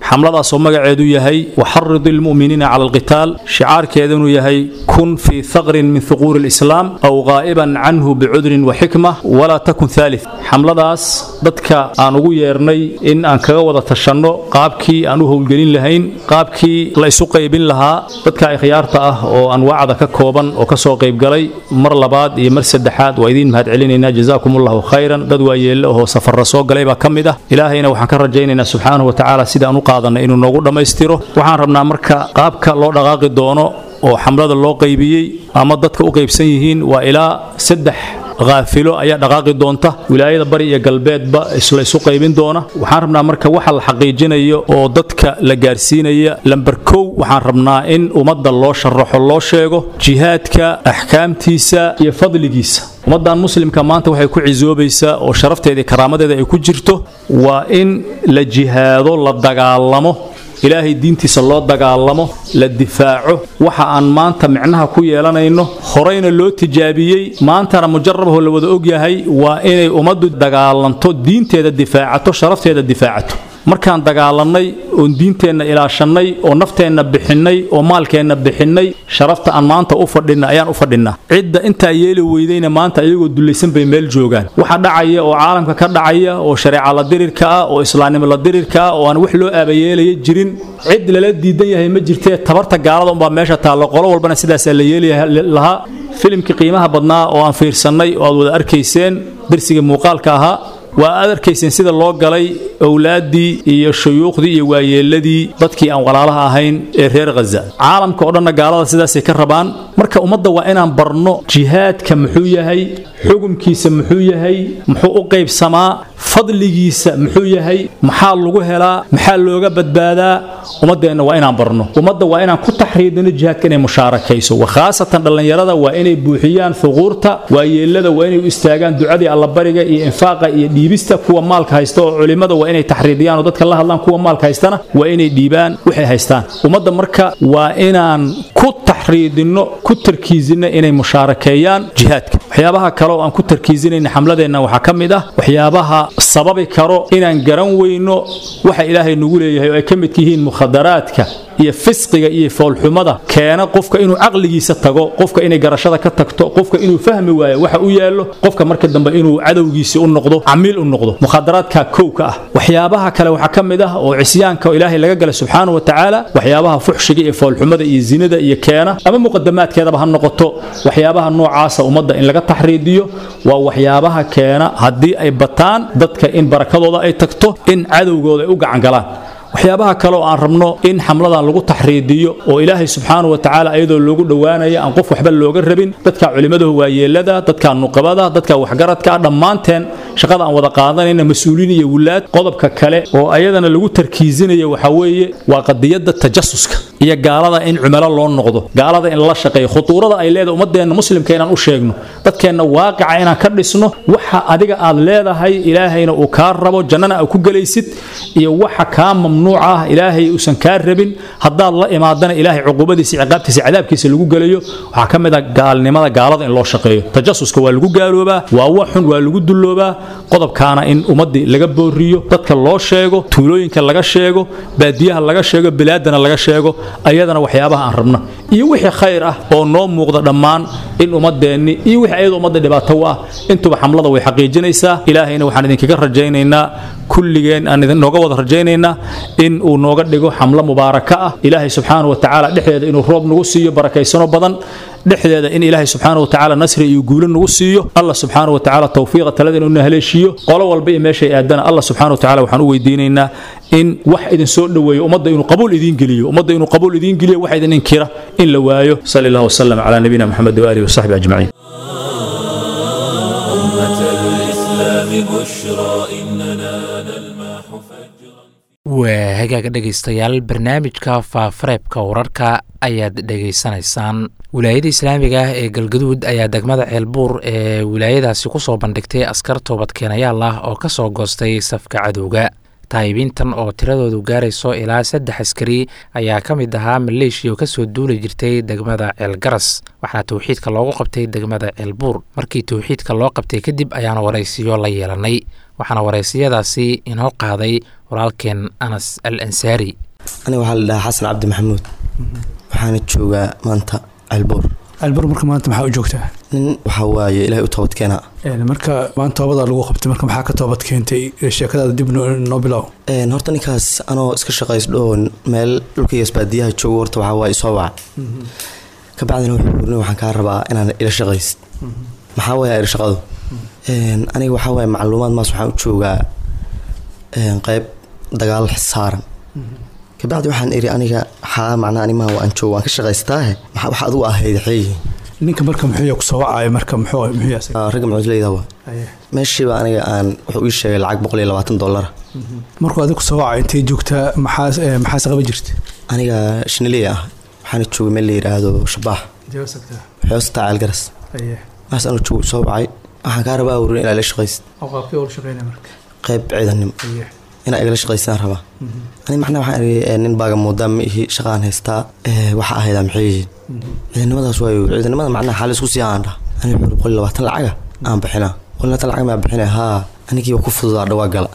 S13: xamladaasoo magaceedu yahay waxarid ilmu'miniina cala alqitaal shicaarkeeda inuu yahay kun fii thaqrin min thuquuri alislaam aw qaa'iban canhu bicudrin wa xikma walaa takun thalith xamladaas dadka aan ugu yeernay in aan kaga wada tashanno qaabkii aan u howlgelin lahayn qaabkii la isu qaybin lahaa dadka ikhyaarta ah oo anwaacda ka kooban oo ka soo qaybgalay mar labaad iyo mar saddexaad waa idiin mahad celinaynaa jazaakum allahu khayran dad waayeelle oo safarra soo galay baa ka mid ah ilaahayna waxaan ka rajaynaynaa subxaanahu wa tacaala sida aan u qaadanay inuu noogu dhammaystiro waxaan rabnaa marka qaabka loo dhaqaaqi doono oo xamlada loo qaybiyey ama dadka u qaybsan yihiin waa ilaa saddex haafilo ayaa dhaqaaqi doonta wilaayada bari iyo galbeedba isla isu qaybin doona waxaan rabnaa marka waxa la xaqiijinayo oo dadka la gaarsiinaya lamber kow waxaan rabnaa in ummadda loo sharaxo loo sheego jihaadka axkaamtiisa iyo fadligiisa ummaddan muslimka maanta waxay ku cisoobaysaa oo sharafteeda iyo karaamadeeda ay ku jirto waa in la jihaado la dagaalamo ilaahay diintiisa loo dagaalamo la difaaco waxa aan maanta micnaha ku yeelanayno horeyna loo tijaabiyey maantana mujarabahoo la wada ogyahay waa inay ummaddu dagaalanto diinteeda difaacato sharafteeda difaacato markaan dagaalannay oon diinteenna ilaashannay oo nafteenna bixinnay oo maalkeenna bixinnay sharafta aan maanta u fadhinna ayaan u fadhinnaa cidda intaa yeeli weydayna maanta iyagoo dullaysan bay meel joogaan waxa dhacaya oo caalamka ka dhacaya oo shareeca la dirirka ah oo islaamnimo la dirirka ah oo aan wax loo aabayeelaya jirin cid lala diidan yahay ma jirtee tabarta gaalada unbaa meesha taallo qolo walbana sidaasaa la yeeli lahaa filimkii qiimaha badnaa oo aan fiirsannay oo aad wada arkayseen darsigii muuqaalka ahaa waa aad arkayseen sida loo galay owlaaddii iyo shuyuukhdii iyo waayeelladii dadkii aan walaalaha ahayn ee reer khaza caalamka oo dhanna gaalada sidaasay ka rabaan marka ummadda waa inaan barno jihaadka muxuu yahay xukumkiisa muxuu yahay muxuu u qaybsamaa fadligiisa muxuu yahay maxaa lagu helaa maxaa looga badbaadaa ummaddeenna waa inaan barno ummadda waa inaan ku taxriidino jihaadka inay mushaarakayso wakhaasatan dhallinyarada waa inay buuxiyaan thuquurta waayeellada waa inay u istaagaan ducadii allabariga iyo infaaqa iyo dhiibista kuwa maalka haysta oo culimmada waa inay taxriidiyaan oo dadka la hadlaan kuwa maalka haystana waa inay dhiibaan waxay haystaan ummadda marka waa inaan ku taxriidinno ku tarkiisinno inay mushaarakeeyaan jihaadka waxyaabaha kale oo aan ku tarkiisinayna xamladeenna waxaa ka mid ah waxyaabaha sababi karo inaan garan weyno waxa ilaahay nagu leeyahay oo ay ka midka yihiin mukhadaraadka iyo fisqiga iyo foolxumada keena qofka inuu caqligiisa tago qofka inay garashada ka tagto qofka inuu fahmi waayo waxa u yaallo qofka marka dambe inuu cadowgiisi u noqdo camiil u noqdo mukhadaraadka kowka ah waxyaabaha kale waxaa ka mid ah oo cisyaanka ilaahay laga gala subxaanahu wa tacaala waxyaabaha fuxshiga iyo foolxumada iyo zinada iyo keena ama muqadamaadkeedaba ha noqoto waxyaabaha noocaasa ummadda in laga taxriidiyo waa waxyaabaha keena haddii ay bataan dadka in barakadooda ay tagto in cadowgooda ay u gacangalaan waxyaabaha kale oo aan rabno in xamladan lagu taxriidiyo oo ilaahay subxaanahu wa tacaala iyadoo loogu dhowaanaya aan qof waxba looga rabin dadka culimmadahu waayeelada dadka nuqabada dadka waxgaradka ah dhammaanteen shaqada aan wada qaadanayna mas-uuliin iyo wulaad qodobka kale oo ayadana lagu tarkiisinayo waxaa weeye waa qadiyadda tajasuska iyo gaalada in cumalo loo noqdo gaalada in lala shaqeeyo khutuurada ay leedahay ummadeenna muslimka inaan u sheegno dadkeenna waaqica inaan ka dhisno waxa adiga aad leedahay ilaahayna uu kaa rabo jannana aad ku gelaysid iyo waxa kaa mamnuuca ah ilaahay uusan kaa rabin haddaad la imaadana ilaahay cuqubadiisa ciqaabtiisa cadaabkiisa lagu gelayo waxaa ka mid ah gaalnimada gaalada in loo shaqeeyo tajasuska waa lagu gaaloobaa waa waxun waa lagu dulloobaa qodobkaana in ummaddii laga booriyo dadka loo sheego tuulooyinka laga sheego baadiyaha laga sheego bilaadana laga sheego ayadana waxyaabaha aan rabna iyo wixii khayr ah oo noo muuqda dhammaan in ummadeenni iyo wixii ayada ummadda dhibaato u ah intuba xamlada way xaqiijinaysaa ilaahayna waxaan idinkaga rajaynaynaa kulligeen aan idinooga wada rajaynaynaa in uu nooga dhigo xamlo mubaaraka ah ilaahay subxaanahu wa tacaala dhexdeeda inuu roob nagu siiyo barakaysano badan dhexdeeda in ilaahay subxaanahu wa tacaala nasri iyo guulo nagu siiyo allah subxaanahu wa tacaala tawfiiqa talada inuu na haleeshiiyo qolo walba iyo meeshay aadana allah subxaanahu wa tacaala waxaan u weydiinaynaa in wax idin soo dhoweeyo ummadda inuu qabuul idiin geliyo ummadda inuu qabuul idiin geliyo wax idin inkira in la waayo sali allah wasalam calaa nabiyina maxamed waaalihi wasaxbi ajmaciin
S2: waa hagaaga dhegaystayaal barnaamijka faafareebka wararka ayaad dhegaysanaysaan wilaayada islaamiga ah ee galgaduud ayaa degmada ceelbuur ee wilaayadaasi ku soo bandhigtay askar toobadkeenayaal ah oo ka soo goostay safka cadowga taayibiintan oo tiradoodu gaarayso ilaa saddex askari ayaa ka mid ahaa maleeshiya oo kasoo duuli jirtay degmada ceelgaras waxaana towxiidka loogu qabtay degmada ceelbuur markii towxiidka loo qabtay kadib ayaana waraysiyo la yeelanay waxaana waraysiyadaasi inoo qaaday walaalkeen anas al ansaari
S14: aniga waxaa la dhahaa xasan cabdi maxamuud waxaana joogaa maanta ceelbuur
S15: ceelbuur marka maanta maxaa u joogtaa
S14: nin waxaa waaye ilaahay u toobad keenaa
S15: marka maanta toobadaa lagu qabtay marka maxaa ka toobad keentay sheekadaada dib noo bilow
S14: horta ninkaas anoo iska shaqaysdho oo meel dhulkaygaas baadiyaha joogo horta waxaa waaye isoo waca ka bacdina wuxuu urni waxaan kaa rabaa inaan ila shaqayst maxaa waaye ila shaqadu aniga waxaa waaye macluumaad maas waxaan u joogaa qayb dagaal saaran kabacdi waxaan iri aniga xaa macnaa animaha waan joogo waan ka shaqaystaahe maxaa wax adigu ahayd xeeyihiin
S15: ninka marka muxuu ku soo wacaya marka muxuu
S14: ragga mucudleyda waa meeshiiba aniga aan wuxuu ii sheegay lacag boqol iyo labaatan dollara
S15: markuu adigu soo wacay intay joogtaa maxaa maxaase qaba jirta
S14: aniga shiniley ah waxaana joogay meel la yidhaahdo shabaax xoostaa ceelgaras maas anu joogo soo wacay waxaan kaa rabaa wurin inaa ila shaqaysid qayb ciidanimo inaa igala shaqaystaan rabaa ani macnaa waxaan iri nin baaga moodaa ma ihi shaqaan haystaa waxa ahaydaa maxay yihiin ciidanimadaas waayo ciidanimada macnaa xaalis ku sii aan dhah ani wuxuu boqol iyo labaatan lacaga aan bixinaa boqol iyo labaatan lacag maa bixina haa anigii waa ku fududaa dhawaa gala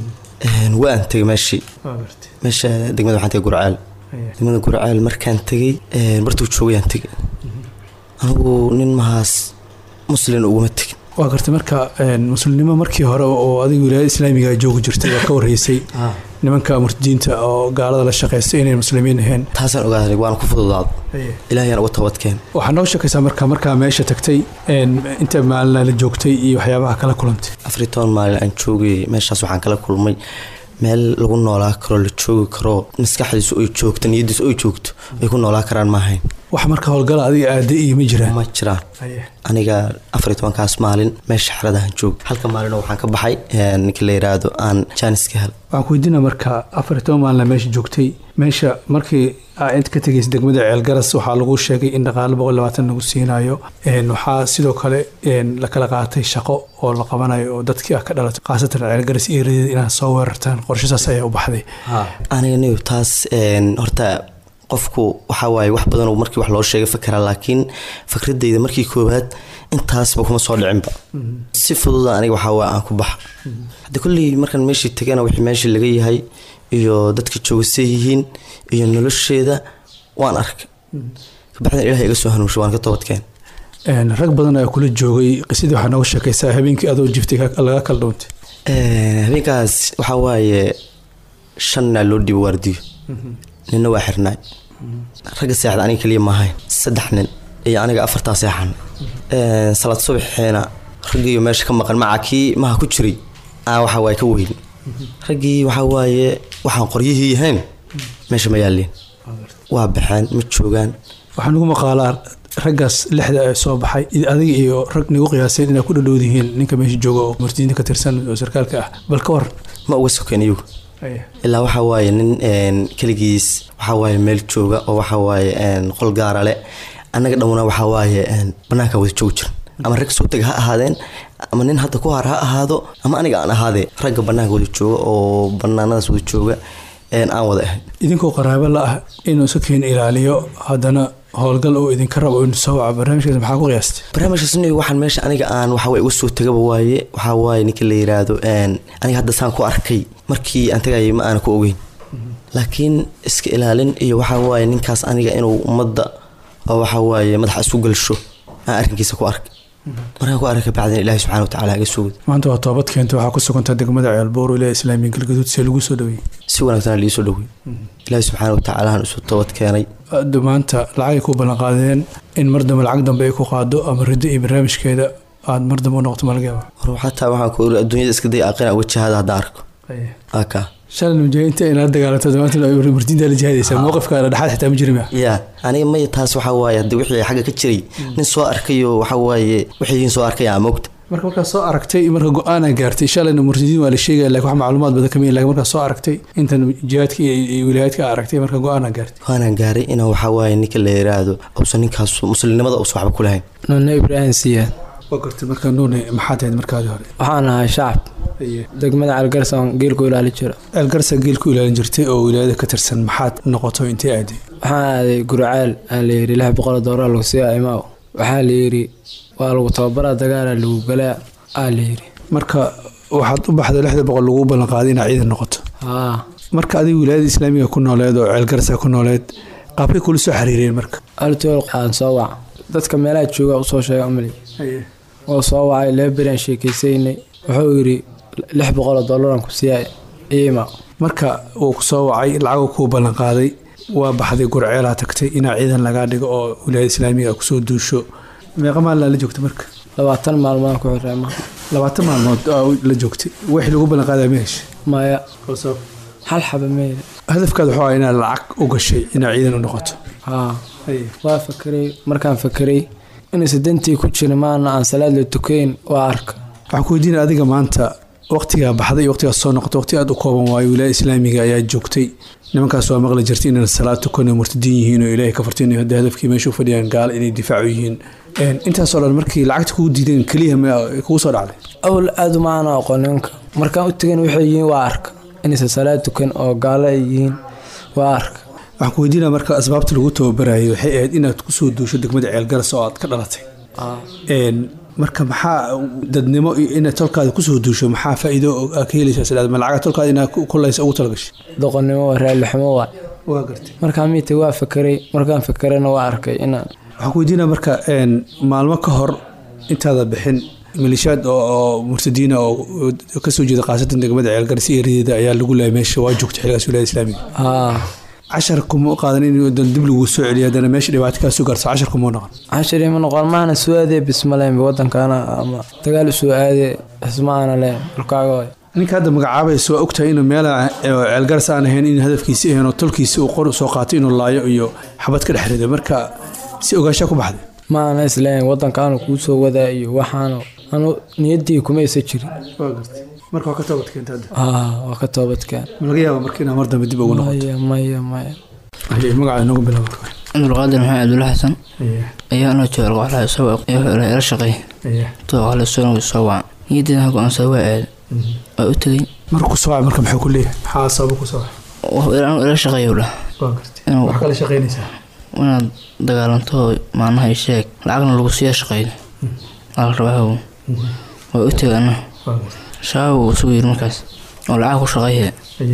S14: waan tegay meeshii meesha degmada waxaan tegay gurceel degmada gurceel markaan tegay bartuu joogayaan tegay anigu nin mahaas muslin uguma tegin
S15: waa gartay marka muslimnimo markii hore oo adiga wilaayada islaamiga joogi jirtay waa ka warreysay nimanka murtadiinta oo gaalada la shaqaystay inay muslimiin ahayn
S14: taasaan ogaaday waan ku fududaado ilaahayaan uga tabadkeen
S15: waxaa noo sheekaysaa marka markaa meesha tagtay inta maalina la joogtay iyo waxyaabaha kala kulantay
S14: afar toban maalin aan joogay meeshaas waxaan kala kulmay meel lagu noolaa karo la joogi karo maskaxdiisu ay joogto niyadiisu ay joogto ay ku noolaa karaan ma ahayn
S15: wax marka howlgala adiga aada iyo ma jiraan
S14: ma jiraan aniga afar tobankaas maalin meesha xeradahan joog halka maalino waxaan ka baxay ninka la yiraahdo aan jaaniska hel
S15: waxaan ku weydiina marka afar toban maalina meesha joogtay meesha markii inta ka tegaysa degmada ceelgaras waxaa lagu sheegay in dhaqaale boqol labaatan lagu siinayo waxaa sidoo kale la kala qaatay shaqo oo la qabanayo oo dadkii ah ka dhalatay khaasatan ceelgaras iyo reedada inaad soo weerartaan qorshasaas ayaa u baxday
S14: aniga niyo taas horta qofku waxaa waaye wax badan markii wax loo sheegay fakera laakiin fikradeyda markii koowaad intaasba kuma soo dhicinba si fududa aniga waxaa waa aan ku baxa hadde kolley markaan meeshii tegana wixii meeshii laga yahay iyo dadka joogasay yihiin iyo nolosheeda waan arkay kabacdina ilaah iga soo hanuunshay waan ka toobadkeen
S15: rag badan ayaa kula joogay qisadii waxaa nooga sheekaysaa habeenkii adoo jiftay laga kala dhawntay
S14: habeenkaas waxaa waaye shanna loo dhiibo waardiyo ninna waa xirnaay ragga seexda aniga keliya maahayn saddex nin iyo aniga afartaa seexan salaad subaxeena raggiiyo meesha ka maqan maca kii maha ku jiray aa waxa waaye ka weyn raggii waxaa waaye waxaan qoryihii yahayn meesha ma yaalleen waa baxeen ma joogaan
S15: waxaa nagu maqaalaa raggaas lixda ee soo baxay adiga iyo rag nagu qiyaaseen inaa ku dhadhowd yihiin ninka meesha jooga oo murtidiinta ka tirsan oo sarkaalka ah bal ka waran
S14: ma uga sokeen iyagu ilaa waxaa waaye nin keligiis waxaa waaye meel jooga oo waxaa waaye qol gaara le annaga dhamuna waxaa waaye bannaanka wada joogi jiran ama rag soo tega ha ahaadeen ama nin hadda ku har ha ahaado ama aniga aan ahaadee ragga bannaanka wada jooga oo bannaanadaas wada jooga aan wada ahayn
S15: idinkoo qaraabo la ah inuu sakiin ilaaliyo haddana howlgal oo idinka rabo in soo waca barnaamijkaas maxaa ku qiyaastay
S14: barnaamijkaas nin waxaan meesha aniga aan waxa waye uga soo tagaba waaye waxaa waaye ninka la yiraahdo aniga hadda saan ku arkay markii aan tagayay ma aana ku ogeyn laakiin iska ilaalin iyo waxaa waaye ninkaas aniga inuu ummadda oo waxaa waaye madaxa isku galsho aan arrinkiisa ku arkay markaan ku arkay bacdina ilaahi subxana watacaala iga sugid
S15: maanta waa toobad keenta waxaa ku sugantaa degmada ceelboor ilaa islaamiya galgaduud see lagu soo dhaweeyey
S14: si wanaagsan lii soo dhawey ilaahi subxaana watacaala aan isu toobad keenay
S15: maanta lacagay ku ballanqaadeen in mar dambe lacag dambe ay ku qaado ama riddo iyo barnaamijkeeda aad mar dambe u noqoto malagaba
S14: war xataa waxaan ku iri adduunyada iska day aqina uga jihaada haddaan arko aka
S15: shalay mujaahidiinta inaad dagaalanto maanta murtiinta la jihaadaysaa mowqifkaada dhexaad xitaa ma jirin
S14: ya aniga maya taas waxaa waaye haddii wixii xagga ka jiray nin soo arkayo waxaa waaye wixiin soo arkay aa moogta
S15: marka markaa soo aragtay marka go-aana gaartay shalayna murtidiin waa la sheegaya lakin wax macluumaad badan kama lakin markaa soo aragtay intan jihaadka iyo wilaayaadka aragtay marka go-aana gaartay
S14: go-aanaan gaaray inaan waxaa waaye ninka la yiraahdo uusan ninkaas muslimnimada uusan waxba ku lahayn
S16: nune ibraahim siyaad
S15: waa gartay marka nuune maxaad ahayd markaadii hore
S16: waxaan ahay shacab degmada calgarsa aan geelku ilaali jiro
S15: ceelgarsa geel ku ilaalin jirtay oo wilaayada ka tirsan maxaad noqoto intee aaday
S16: waxaan aaday gurcaal aa layidhi lix boqol doolar lagu siiya imaaw waxaa layidhi waa lagu tababaraa dagaalaa lagu galaa aa layidhi
S15: marka waxaad u baxday lixda boqol lagu ballanqaaday inaad ciidan noqoto
S16: haa
S15: marka adiga wilaayada islaamiga ku nooleed oo ceelgarsa ku nooleed qaabkay kula soo xiriireen marka
S16: altool aan soo wac dadka meelaha jooga usoo sheega umali oo soo wacay laba beri aan sheekaysaynay wuxuu yidhi lix boqoloo doolaraan ku siiya iima
S15: marka uu ku soo wacay lacagu kuu ballanqaaday waa baxday gurceelaa tagtay inaa ciidan lagaa dhigo oo wilaayada islaamiga a kusoo duusho meeqa maalin la joogta marka
S16: labaatan maalmoodaan ku xirreema
S15: labaatan maalmood aa la joogtay wixii lagu ballanqaadaa ma heshay
S16: maya hal xaba meyle
S15: hadafkaad wuxuu ahaa inaad lacag u gashay inaad ciidan u noqoto
S16: haa waa fakeray markaan fakeray inaysa dantii ku jira maana aan salaad la tukayn waa arka
S15: waxaan ku weydiina adiga maanta waqtigaa baxday iyo waqtigaas soo noqotay waqti aad u kooban waayo wilaaya islaamiga ayaa joogtay nimankaas waa maqli jirtay inaan salaad tukan oo murtadiin yihiin oo ilaahay ka fartin hadda hadafkii meesha u fadhiyaan gaal inay difaacu yihiin intaasoo dhan markii lacagta kugu diideen keliya ma kugu soo dhacday
S16: awl aad umaana aqoon nimanka markaan u tegan waxay yihiin waa arka inaysa salaad tukan oo gaalo ay yihiin waa arka
S15: waxaan ku weydiinaa marka asbaabta lagu tababarayay waxay ahayd inaad kusoo duusho degmada ceelgaras oo aad ka dhalatay marka maxaa dadnimo iyo inaad tolkaada kusoo duusho maxaa faa'iido aa ka helaysaa sidaad ma lacaga tolkaada inaad kulaysa ugu talagashay
S16: doqonnimo waa raaliximo waa
S15: waa gartay
S16: markaan miita waa fakeray markaan fakerana waa arkay inaan
S15: waxaan ku weydiinaa marka maalmo ka hor intaada bixin malishaad oo murtadiina oo kasoo jeeda khaasatan degmada ceelgaras iyo rideeda ayaa lagu laayay meesha waa joogta xiligaas wilaayada islaamiga
S16: haa
S15: cashar kuma qaadan in dib lagu soo celiyo haddana meesha dhibaato kaa soo gaarso cashar kuma noqon
S16: cashar ima noqon maana soo aadee bismaleyn wadankaana ama dagaal soo aadee xismaana leen dhulkaaga
S15: ninka hadda magacaabaysa waa ogtahay inuu meel ceelgaras aan ahayn in hadafkiisi ahayn oo tolkiisi uu qor soo qaatay inuu laayo iyo xabad ka dhex rido marka si ogaashaa ku baxday
S16: maana isleen wadankaanu kuu soo wadaa iyo waxaanu anu niyaddii kuma isa jirin
S15: marka waa ka toobadkeenta hadda
S16: waa ka toobadkeen
S15: ma laga yaaba marka inaa mar dambe dib ugu noqoto
S16: maya maya
S15: magaca inoogu bilaabo
S17: cabdulqaadir maxamed cabdulla xasan ayaa anoo jooga qoxlaha isagoo ila shaqeey too qoxla soo soo waca niyadeeda go-aansa waa aad waa u tegey
S15: markuu soo wacay marka maxuu ku leeyahay maxaa sababa ku soo wacay
S17: ila shaqeeyo dhah
S15: wax kala shaqeynaysaa
S17: inaad dagaalanto maanaha i sheeg lacagna lagu siiya shaqeydo ala rabaa waa u tegay ana shaaba uu isugu yiri markaas oo lacag ku shaqeeye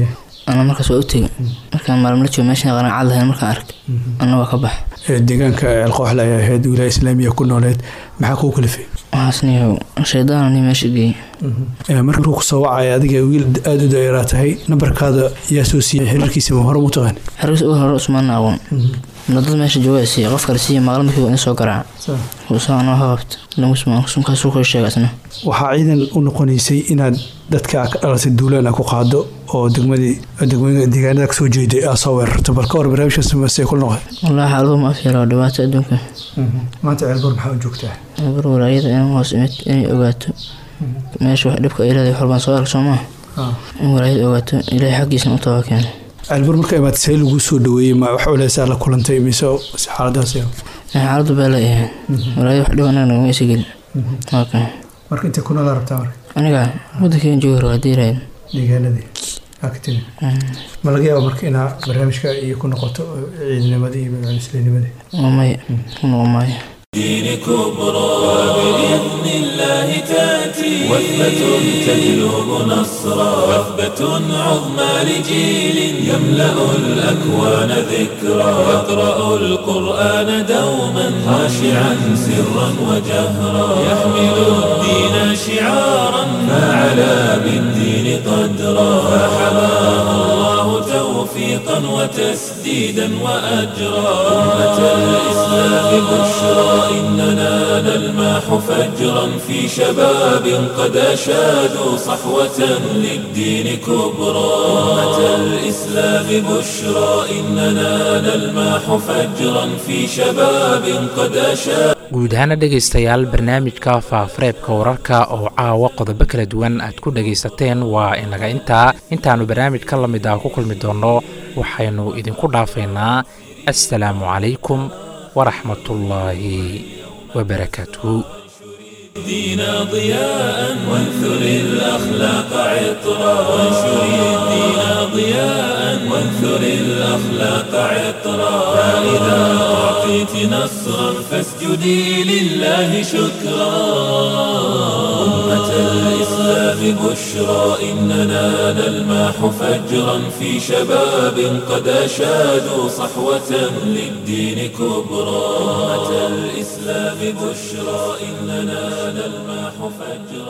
S17: ana markaas waa u tegay markaan maalin la joogo meeshan qanacad lahayn markaan arkay ana waa ka bax
S15: deegaanka ceelqooxle ayaa ahayd wilaaya islaamiya ku nooleed maxaa kuu kalifay
S17: waxaasniyo shaydaanani meesha geeyey
S15: markuu ku soo wacaya adiga wiil aada u daeraa tahay nambarkaada yaa soo siiyey xiriirkiisa ma hore mu taqaan
S17: xiriirkiisa ugu hore usmaana aqoon dad meesha jooga siiya qof kale siiya maqla markii in soo garaaca kuusaa anoo ha qabta lamusmaankaasuu kala sheega isna
S15: waxaa ciidan u noqonaysay inaad dadka ka dhalatay duulaan a ku qaado oo degmadii deegaanada kasoo jeeday aa soo weerarto bal ka hor barnaamijkaas masee kula noqday
S17: wallaahi xaaladuu ma afyara dhibaato adduunka
S15: maanta ceelbor maxaa u joogtaa
S17: ceelbor walaayada in hoos imid inay ogaato meesha wax dhibka ay leedahay xorbaan soo arag soo maaha in walaayada ogaato ilaahay xaggiisna u taba keeno
S15: ceelbor marka imaad see lagu soo dhaweeyey ma wax culeysaa la kulantay mise xaaladaas
S17: xaaladu baa la yahay walaayada wax dhib anaga nagama isa gelin
S15: marka intay ku noolaa rabtaa marka
S17: aniga waddankeen joogi raba haddii raad
S15: deegaanadii aktin ma laga yaaba marka inaa barnaamijka iyo ku noqoto ciidanimadii iyo magacalisleenimadii
S17: maya ku noqon maayo
S1: دين كبرى وبإذن الله تأتي وثبة تجلب نصرا وثبة عظمى لجيل يملأ الأكوان ذكرا يقرأ القرآن دوما خاشعا سرا وجهرا يحمل الدين شعارا فعلى بالدين قدرا فحماه الله توفيقا وتسديدا وأجرا أمة الإسلام بشرى إننا نلماح فجرا في شباب قد أشادوا صحوة للدين كبرى أمة الإسلام بشرى إننا نلماح فجرا في شباب قد أشادوا
S2: guud ahaana dhegaystayaal barnaamijka faafareebka wararka oo caawa qodobo kala duwan aad ku dhegaysateen waa inaga intaa intaannu barnaamij ka lamid ah ku kulmi doonno waxaynu idinku dhaafaynaa assalaamu calaykum waraxmatullaahi wabarakaatuhu
S1: الدين ضياء وانثر الأخلاق عطرا وانشر الدين ضياء وانثر الأخلاق عطرا فإذا أعطيت نصرا فاسجدي لله شكرا أمة الإسلام بشرى إننا نلمح فجرا في شباب قد أشادوا صحوة للدين كبرى أمة الإسلام بشرى إننا نلمح فجرا